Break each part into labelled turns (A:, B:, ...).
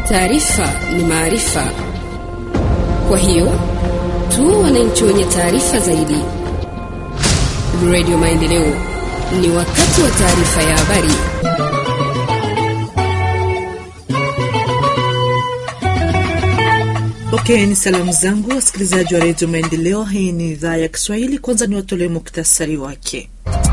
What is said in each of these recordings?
A: Taarifa ni maarifa, kwa hiyo tu wananchi wenye taarifa zaidi. Radio Maendeleo, ni wakati wa taarifa ya habari.
B: Pokeeni okay, salamu zangu wasikilizaji wa redio Maendeleo. Hii ni idhaa ya Kiswahili. Kwanza ni watolee muktasari wake.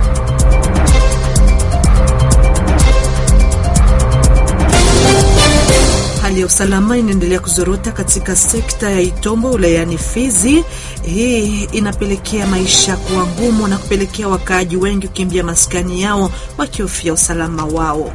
B: Hali ya usalama inaendelea kuzorota katika sekta ya Itombo wilayani Fizi. Hii inapelekea maisha kuwa ngumu na kupelekea wakaaji wengi kukimbia maskani yao wakihofia usalama wao.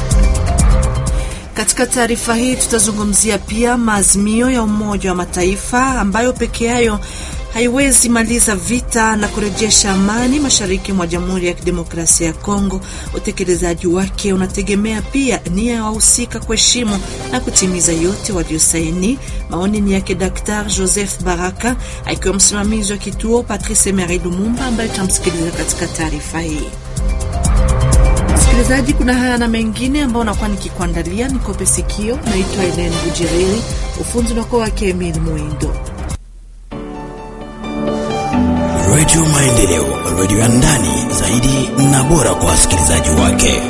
B: Katika taarifa hii tutazungumzia pia maazimio ya Umoja wa Mataifa ambayo peke yayo haiwezi maliza vita na kurejesha amani mashariki mwa Jamhuri ya Kidemokrasia ya Kongo. Utekelezaji wake unategemea pia nia ya wahusika kuheshimu na kutimiza yote waliosaini. Maoni ni yake Daktari Joseph Baraka akiwa msimamizi wa kituo Patrice Emery Lumumba ambaye tutamsikiliza katika taarifa hii. Msikilizaji, kuna haya na mengine ambao nakuwa nikikuandalia. Nikope sikio. Naitwa Elen Bujereri, ufunzi unakuwa wake Emil Mwindo.
C: Redio Maendeleo, redio ya ndani zaidi na bora kwa wasikilizaji wake.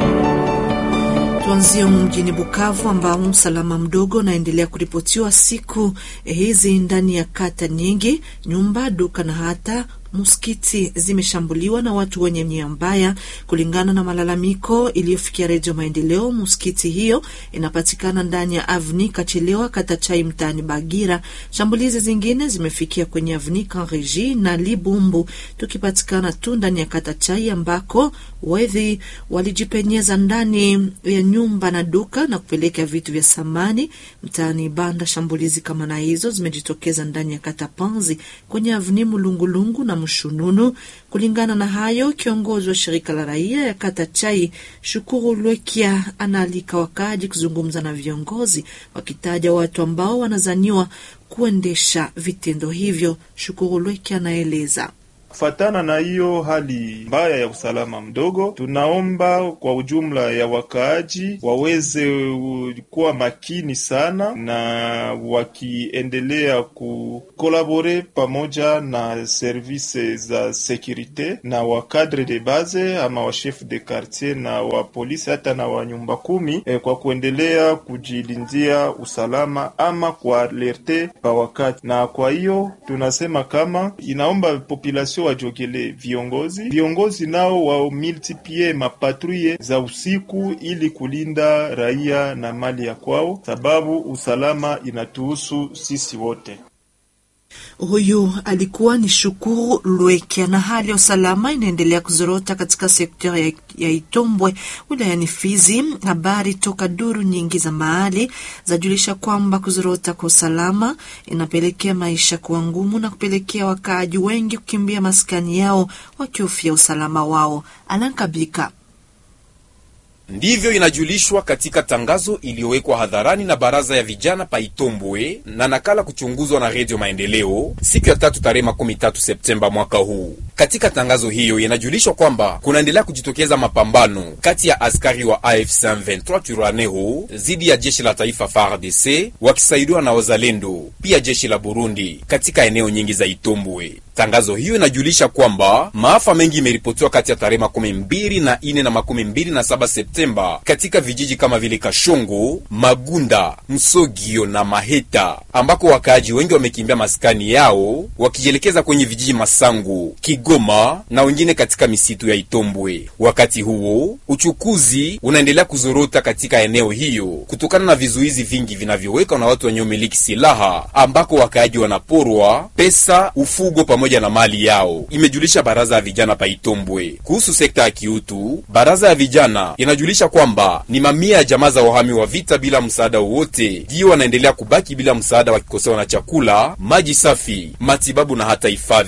B: Tuanzie mjini Bukavu ambao usalama mdogo unaendelea kuripotiwa siku hizi ndani ya kata nyingi. Nyumba, duka na hata msikiti zimeshambuliwa na watu wenye nia mbaya. Kulingana na malalamiko iliyofikia Redio Maendeleo, msikiti hiyo inapatikana ndani ya Avni Kachelewa, kata Chai, mtaani Bagira. Shambulizi zingine zimefikia kwenye Avni Kanreji na Libumbu, tukipatikana tu ndani ya kata Chai ambako wedhi walijipenyeza ndani ya nyumba na duka na kupeleka vitu vya samani mtaani Banda. Shambulizi kama na hizo zimejitokeza ndani ya kata Panzi kwenye Avni Mulungulungu na Mshununu. Kulingana na hayo, kiongozi wa shirika la raia ya kata Chai Shukuru Lwekia anaalika wakaaji kuzungumza na viongozi, wakitaja watu ambao wanazaniwa kuendesha vitendo hivyo. Shukuru Lwekia anaeleza
D: Kufatana na hiyo hali mbaya ya usalama mdogo, tunaomba kwa ujumla ya wakaaji waweze kuwa makini sana, na wakiendelea kukolabore pamoja na service za sekurite na wakadre de base ama wa chef de quartier na wa polisi hata na wa nyumba kumi eh, kwa kuendelea kujilindia usalama ama kualerte pa wakati. Na kwa hiyo tunasema kama inaomba population wajogele viongozi viongozi nao wa multiplie mapatruye za usiku ili kulinda raia na mali ya kwao, sababu usalama inatuhusu sisi wote.
B: Huyu alikuwa ni Shukuru Lwekya. Na hali ya usalama inaendelea kuzorota katika sekta ya, ya Itombwe wilayani Fizi. Habari toka duru nyingi za mahali zajulisha kwamba kuzorota kwa usalama inapelekea maisha kuwa ngumu na kupelekea wakaaji wengi kukimbia maskani yao wakihofia usalama wao. Alankabika
E: Ndivyo inajulishwa katika tangazo iliyowekwa hadharani na baraza ya vijana pa Itombwe na nakala kuchunguzwa na Redio Maendeleo siku ya tatu tarehe makumi tatu Septemba mwaka huu. Katika tangazo hiyo inajulishwa kwamba kunaendelea kujitokeza mapambano kati ya askari wa AFC M23 Twirwaneho dhidi ya jeshi la taifa FARDC wakisaidiwa na wazalendo pia jeshi la Burundi katika eneo nyingi za Itombwe. Tangazo hiyo inajulisha kwamba maafa mengi imeripotiwa kati ya tarehe makumi mbili na ine na makumi mbili na saba Septemba katika vijiji kama vile Kashongo, Magunda, Msogio na Maheta, ambako wakaaji wengi wamekimbia maskani yao wakijielekeza kwenye vijiji Masangu, Kigoma na wengine katika misitu ya Itombwe. Wakati huo uchukuzi unaendelea kuzorota katika eneo hiyo kutokana na vizuizi vingi vinavyowekwa na watu wenye umiliki silaha, ambako wakaaji wanaporwa pesa, ufugo pamoja na mali yao, imejulisha baraza ya vijana pa Itombwe. Kuhusu sekta ya kiutu, baraza ya vijana inajulisha kwamba ni mamia ya jamaa za wahami wa vita bila msaada wowote ndiyo wanaendelea kubaki bila msaada, wakikosewa na chakula, maji safi, matibabu na hata hifadhi.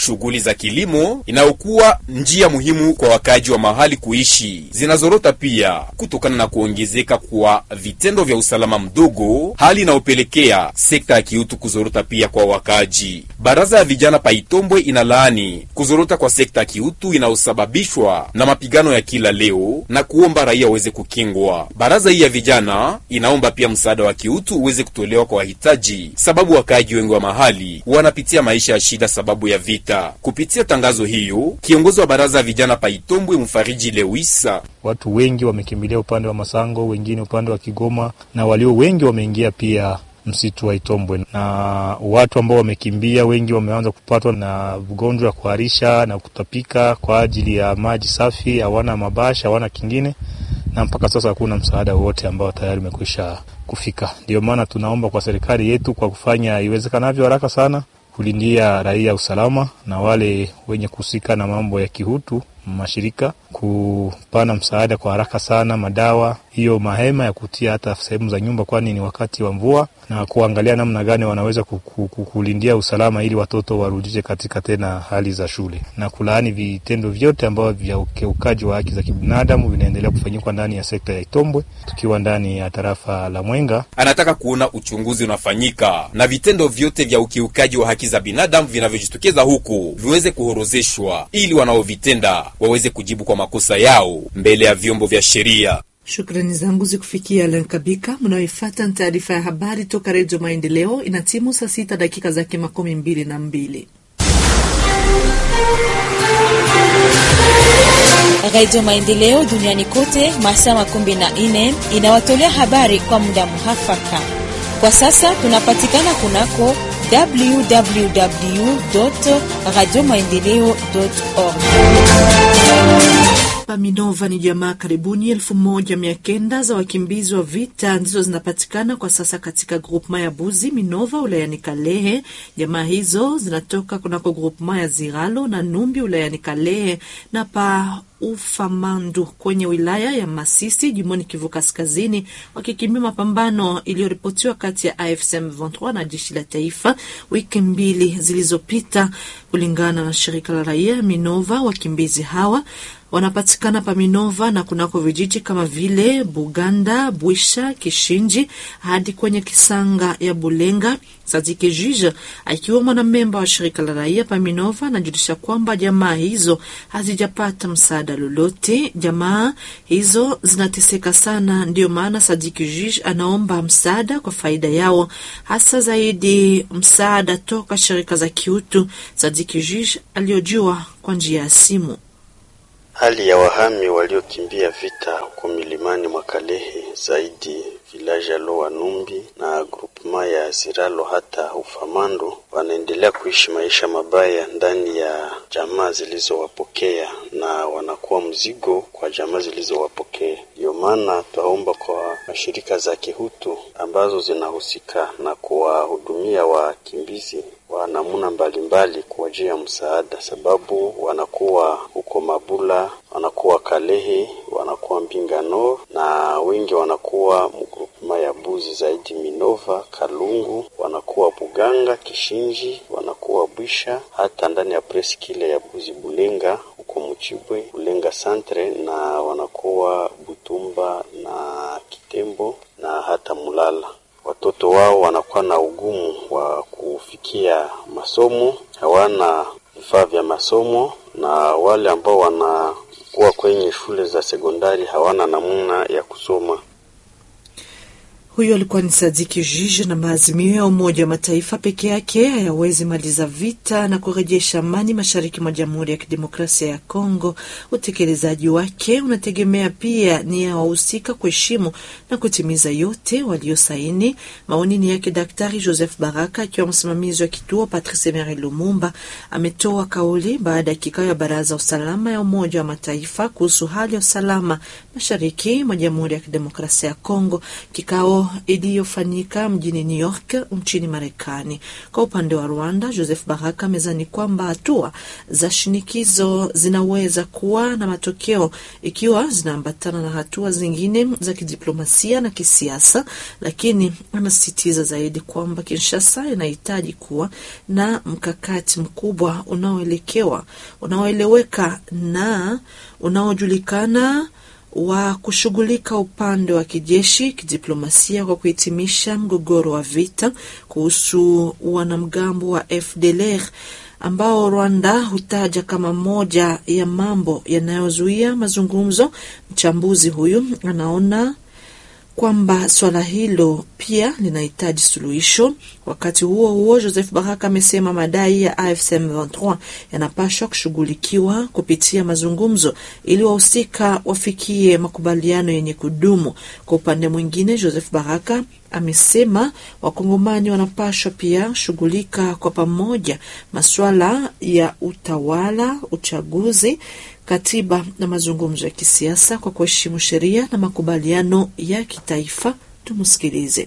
E: Shughuli za kilimo inayokuwa njia muhimu kwa wakaaji wa mahali kuishi zinazorota pia kutokana na kuongezeka kwa vitendo vya usalama mdogo, hali inayopelekea sekta ya kiutu kuzorota pia kwa wakaaji. Baraza ya vijana Paitombwe inalaani kuzorota kwa sekta ya kiutu inayosababishwa na mapigano ya kila leo na kuomba raia waweze kukingwa. Baraza hii ya vijana inaomba pia msaada wa kiutu uweze kutolewa kwa wahitaji, sababu wakaaji wengi wa mahali wanapitia maisha ya shida sababu ya vita. Kupitia tangazo hiyo, kiongozi wa baraza ya vijana Paitombwe Mfariji Lewisa
F: Watu wengi wamekimbilia upande wa Masango, wengine upande wa Kigoma, na walio wengi wameingia pia msitu wa Itombwe, na watu ambao wamekimbia wengi wameanza kupatwa na ugonjwa wa kuharisha na kutapika kwa ajili ya maji safi, hawana mabasha, hawana kingine, na mpaka sasa hakuna msaada wowote ambao tayari umekwisha kufika. Ndio maana tunaomba kwa serikali yetu kwa kufanya iwezekanavyo haraka sana kulindia raia usalama na wale wenye kuhusika na mambo ya kihutu mashirika kupana msaada kwa haraka sana, madawa hiyo, mahema ya kutia hata sehemu za nyumba, kwani ni wakati wa mvua, na kuangalia namna gani wanaweza kulindia usalama ili watoto warudishe katika tena hali za shule, na kulaani vitendo vyote ambavyo vya ukiukaji wa haki za kibinadamu vinaendelea kufanyikwa ndani ya sekta ya Itombwe, tukiwa ndani ya tarafa la Mwenga.
E: Anataka kuona uchunguzi unafanyika na vitendo vyote vya ukiukaji wa haki za binadamu vinavyojitokeza huku viweze kuhorozeshwa ili wanaovitenda waweze kujibu kwa makosa yao mbele ya vyombo vya sheria.
B: Shukrani zangu zikufikia Alan Kabika. Mnaoifata ni taarifa ya habari toka Redio Maendeleo. Ina timu saa sita dakika zake makumi mbili na mbili.
G: Redio Maendeleo duniani kote masaa makumi na nne inawatolea habari kwa muda muhafaka. Kwa sasa tunapatikana kunako www radio maendeleo org.
B: Paminova ni jamaa karibuni elfu moja mia kenda za wakimbizi wa vita ndizo zinapatikana kwa sasa katika grupema ya Buzi Minova ulayani Kalehe. Jamaa hizo zinatoka kunako grupema ya Ziralo na Numbi ulayani Kalehe na pa Ufamandu kwenye wilaya ya Masisi jimboni Kivu Kaskazini, wakikimbia mapambano iliyoripotiwa kati ya AFC M23 na jeshi la taifa wiki mbili zilizopita. Kulingana na shirika la raia Minova, wakimbizi hawa wanapatikana pa Minova na kunako vijiji kama vile Buganda, Bwisha, Kishinji hadi kwenye Kisanga ya Bulenga. Sadiki Jije akiwa mwanamemba wa shirika la raia pa Minova anajulisha kwamba jamaa hizo hazijapata msaada lolote. Jamaa hizo zinateseka sana, ndiyo maana Sadiki Jije anaomba msaada kwa faida yao, hasa zaidi msaada toka shirika za kiutu. Sadiki Jije aliojua kwa njia ya simu.
H: Hali ya wahami waliokimbia vita huko milimani mwa Kalehe zaidi vilaja Loa Numbi na grupema ya Ziralo hata Ufamando wanaendelea kuishi maisha mabaya ndani ya jamaa zilizowapokea na wanakuwa mzigo kwa jamaa zilizowapokea. Ndiyo maana twaomba kwa mashirika za kihutu ambazo zinahusika na kuwahudumia wakimbizi wa namna mbalimbali kuwajia msaada, sababu wanakuwa huko Mabula, wanakuwa Kalehe, wanakuwa Mbingano na wengi wanakuwa mgrupema ya Buzi zaidi Minova, Kalungu, wanakuwa Buganga, Kishinji, wanakuwa Bwisha, hata ndani ya preskile ya Buzi Bulenga huko Muchibwe, Bulenga Santre, na wanakuwa Butumba na Kitembo na hata Mulala. Watoto wao wanakuwa na ugumu wa kufikia masomo, hawana vifaa vya masomo, na wale ambao wanakuwa kwenye shule za sekondari hawana namna ya kusoma.
B: Huyo alikuwa ni Sadiki Jije. Na maazimio ya Umoja wa Mataifa peke yake hayawezi maliza vita na kurejesha amani mashariki mwa Jamhuri ya Kidemokrasia ya Kongo. Utekelezaji wake unategemea pia nia ya wahusika kuheshimu na kutimiza yote waliosaini. Maoni ni yake Daktari Joseph Baraka akiwa msimamizi wa kituo Patrice Emery Lumumba. Ametoa kauli baada ya kikao ya Baraza Usalama ya Umoja wa Mataifa kuhusu hali ya usalama mashariki mwa Jamhuri ya Kidemokrasia ya Kongo. Kikao hiyo iliyofanyika mjini New York nchini Marekani. Kwa upande wa Rwanda, Joseph Baraka amezani kwamba hatua za shinikizo zinaweza kuwa na matokeo ikiwa zinaambatana na hatua zingine za kidiplomasia na kisiasa, lakini anasisitiza zaidi kwamba Kinshasa inahitaji kuwa na mkakati mkubwa unaoelekewa unaoeleweka na unaojulikana wa kushughulika upande wa kijeshi, kidiplomasia kwa kuhitimisha mgogoro wa vita kuhusu wanamgambo wa FDLR ambao Rwanda hutaja kama moja ya mambo yanayozuia mazungumzo. Mchambuzi huyu anaona kwamba swala hilo pia linahitaji suluhisho. Wakati huo huo, Joseph Baraka amesema madai ya AFC M23 yanapaswa kushughulikiwa kupitia mazungumzo ili wahusika wafikie makubaliano yenye kudumu. Kwa upande mwingine, Joseph Baraka amesema wakongomani wanapaswa pia shughulika kwa pamoja masuala ya utawala, uchaguzi katiba na mazungumzo ya kisiasa kwa kuheshimu sheria na makubaliano ya kitaifa. Tumsikilize.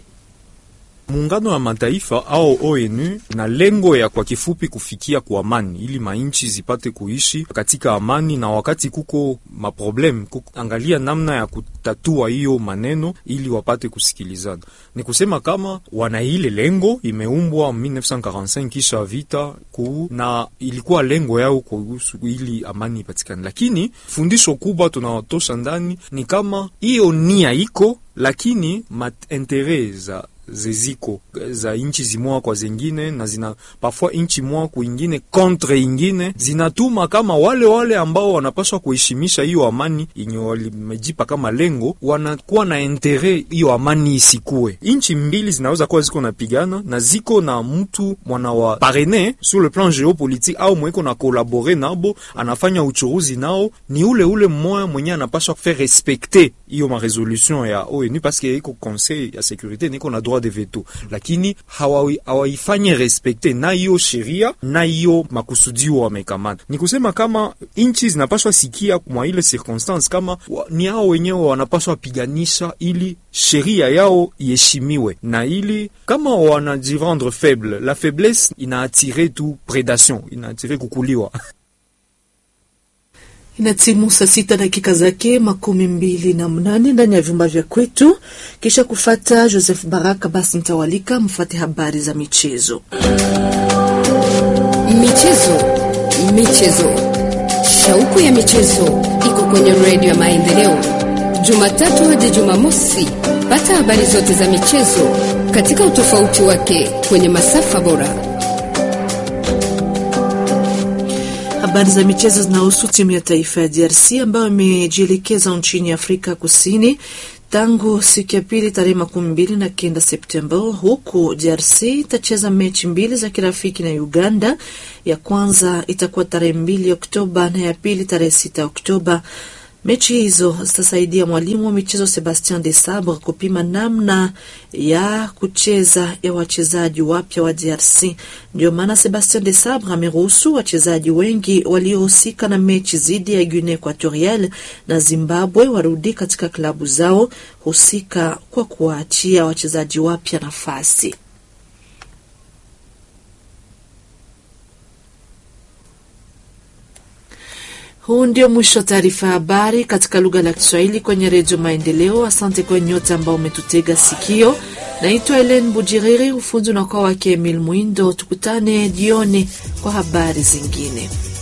I: Muungano wa Mataifa au ONU na lengo ya kwa kifupi kufikia kwa amani, ili mainchi zipate kuishi katika amani, na wakati kuko maproblem kuangalia namna ya kutatua hiyo maneno ili wapate kusikilizana. Ni kusema kama wana ile lengo imeumbwa 1945 kisha vita kuu, na ilikuwa lengo yao kuhusu ili amani ipatikane, lakini fundisho kubwa tunawatosha ndani ni kama hiyo nia iko, lakini maentere za zeziko za inchi zimoa kwa zingine na zina parfois inchi moa kuingine contre ingine zinatuma kama wale wale ambao wanapaswa kuheshimisha hiyo amani yenye walimejipa kama lengo, wanakuwa na intere hiyo amani isikue. Inchi mbili zinaweza kuwa ziko napigana na ziko na mtu mwana wa parene sur le plan geopolitique au mweko na kolabore nabo, anafanya uchuruzi nao, ni ule ule mmoja mwenye anapaswa faire respecter hiyo ma resolution ya ONU parce que iko conseil ya securite niko na droit de veto, lakini hawaifanye respekte na hiyo sheria na hiyo makusudio wamekamata. Ni kusema kama inchi zinapaswa sikia mwa ile circonstance kama wa, ni hao wenyewe wanapaswa piganisha ili sheria yao iheshimiwe, na ili kama wanajirendre faible, la faiblesse inaatire tu predation, inaatire kukuliwa
B: Inatimu saa sita dakika zake makumi mbili na mnane ndani ya vyumba vya kwetu. Kisha kufata Joseph Baraka, basi mtawalika mfate habari za michezo.
A: Michezo, michezo, shauku ya michezo iko kwenye redio ya Maendeleo, Jumatatu hadi Jumamosi. Pata habari zote za michezo katika utofauti wake kwenye masafa bora.
B: Habari za michezo zinahusu timu ya taifa ya DRC ambayo imejielekeza nchini Afrika Kusini tangu siku ya pili tarehe makumi mbili na kenda Septemba, huku DRC itacheza mechi mbili za kirafiki na Uganda. Ya kwanza itakuwa tarehe mbili Oktoba na ya pili tarehe sita Oktoba. Mechi hizo zitasaidia mwalimu wa michezo Sebastien de Sabre kupima namna ya kucheza ya wachezaji wapya wa DRC. Ndio maana Sebastien de Sabre ameruhusu wachezaji wengi waliohusika na mechi dhidi ya Guinea Equatorial na Zimbabwe warudi katika klabu zao husika kwa kuwaachia wachezaji wapya nafasi. Huu ndio mwisho wa taarifa ya habari katika lugha la Kiswahili kwenye Redio Maendeleo. Asante kwa nyote ambao umetutega sikio. Naitwa Helen Bujiriri, ufunzi unakuwa wake Emil Mwindo. Tukutane jioni kwa habari zingine.